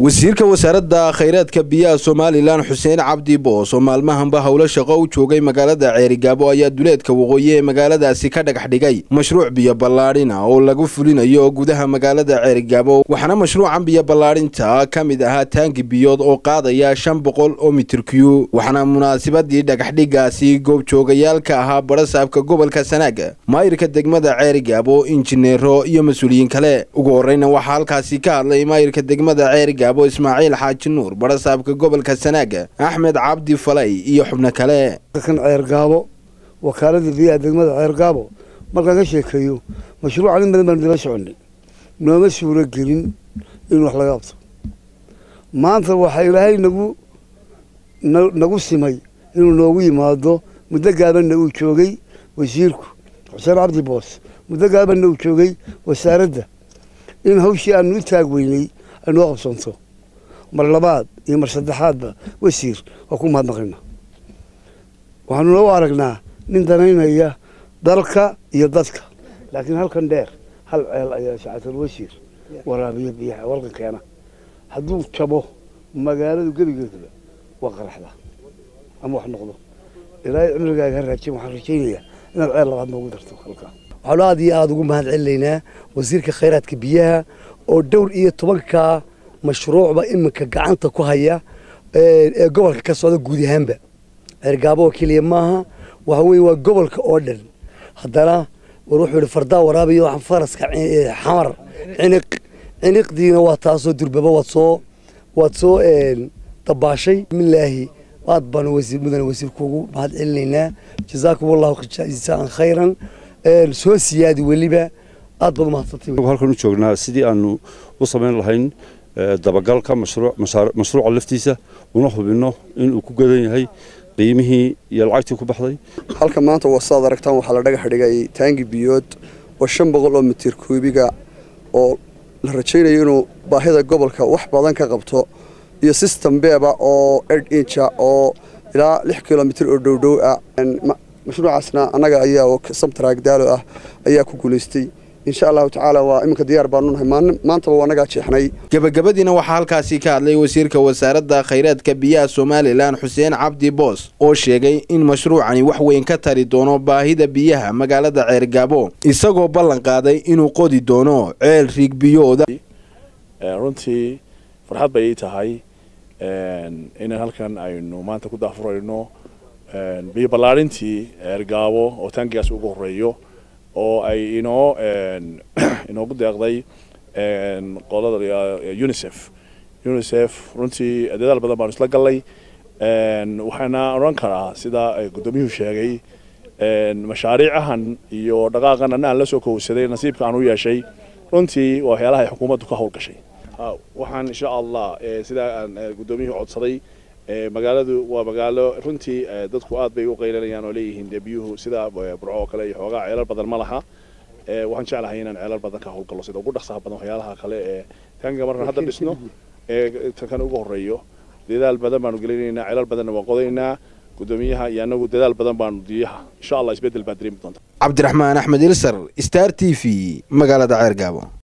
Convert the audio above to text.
wasiirka wasaaradda khayraadka biyaha somalilan xuseen cabdi boos oo maalmahanba howlo shaqo u joogay magaalada ceerigaabo ayaa duleedka waqooyi ee magaaladaasi ka dhagax dhigay mashruuc biyo ballaadhina oo lagu fulinayo gudaha magaalada ceerigaabo waxaana mashruucan biyo ballaadhinta ka mid ahaa taangi biyood oo qaadaya shan boqol oo mitir kyu waxaana munaasabadii dhagaxdhigaasi goobjoogayaal ka ahaa barasaabka gobolka sanaaga maayirka degmada ceerigaabo injineero iyo mas-uuliyiin kale ugu horeyna waxaa halkaasi ka hadlay maayirka degmada ceerigaabo ismaaciil xaaji nuur barasaabka gobolka sanaaga axmed cabdi falay iyo xubno kale kan ceergaabo wakaalada biyaha degmada ceergaabo markaan ka sheekeeyo mashruucan in badan baanu dila soconay nooma suuro gelin in wax laga qabto maanta waxaa ilaahay nagu nagu simay inuu noogu yimaado muddo gaabanna uu joogay wasiirku xuseen cabdi boos muddo gaabanna uu joogay wasaaradda in hawshii aanu u taag weynay ay noo qabsanto mar labaad iyo mar saddexaadba wasiir waa ku mahadnaqaynaa waxaanuna u aragnaa nin danaynaya dalka iyo dadka laakiin halkan dheer hal ceel ayaa shacatal wasiir waraabiya biyaha walka keena hadduu jabo magaaladu gebigeedaba waa qaraxda ama wax noqdo ilaahay cimrigaaga ha raajin waxaan rajaynayaa inaad ceel labaad noogu darto halkaa waxaanu aada iyo aada ugu mahad celinaynaa wasiirka khayraadka biyaha oo dhowr iyo tobanka mashruucba iminka gacanta ku haya ee gobolka ka socda guud ahaanba ceergaabo oo keliya maaha waxa weye waa gobolka oo dhan haddana war wuxuu yihi fardaa waraabiyo waxaan faraska xamar ciniq ciniqdiina waa taasoo durbaba waad soo waad soo dabaashay bismillaahi aad baanu wasiir mudane wasiirku ugu mahad celinaynaa jazaakum allahu jazaan khayran soo siyaadi weliba aad baad umahadsantay halkan u joognaa sidii aanu u samayn lahayn dabagalka mashruuca laftiisa una hubinno inuu ku gadan yahay qiimihii iyo lacagtii ku baxday halka maanta wasaad aragtaan waxaa la dhagax dhigay taangi biyood oo shan boqol oo mitir kuubiga oo la rajaynayo inuu baahida gobolka wax badan ka qabto iyo system beeba oo ed inja oo ilaa lix kilomitir oo dhowdhow ah mashruucaasna annaga ayaa samtaraag daalo ah ayaa ku guulaystay insha allahu tacaala waa iminka diyaar baanu nahay maantaba waa nagaa jeexnay gebagabadiina waxaa halkaasi ka hadlay wasiirka wasaaradda khayraadka biyaha somalilan xuseen cabdi boos oo sheegay in mashruucani wax weyn ka tari doono baahida biyaha magaalada ceergaabo isagoo ballan qaaday inuu qodi doono ceel riig biyooda runtii farxad bay ii tahay inaan halkan aynu maanta ku daafurayno biyo ballaarintii ceergaabo oo taangigaas ugu horeeyo oo ay inoo inoogu deeqday qolada unicef unicef runtii dadaal badan baanu isla gallay waxaana odhan karaa sida guddoomiyuhu sheegay mashaariicahan iyo dhaqaaqan anna aan la soo kowsaday nasiibka aan u yeeshay runtii waa waxyaalaha ay xukuumaddu ka howlgashay waxaan insha allah sidaa aan guddoomiyuhu codsaday magaaladu waa magaalo runtii dadku aad bay u qaylanayaan oo leeyihiin dee biyuhu sida burco oo kale iyo xoogaa ceelal badan ma laha waxaan jeclahay inaan ceelal badan ka howlgallo sida ugu dhaqsaha badan waxyaalaha kale ee taangiga markaan hadda dhisno ee kan ugu horeeyo dadaal badan baanu gelinaynaa ceelal badanna waan qodaynaa guddoomiyaha iyo anagu dadaal badan baanu diyaha insha allah isbeddel baan dareemi doonta cabdiraxmaan axmed ilsar star t v magaalada ceergaabo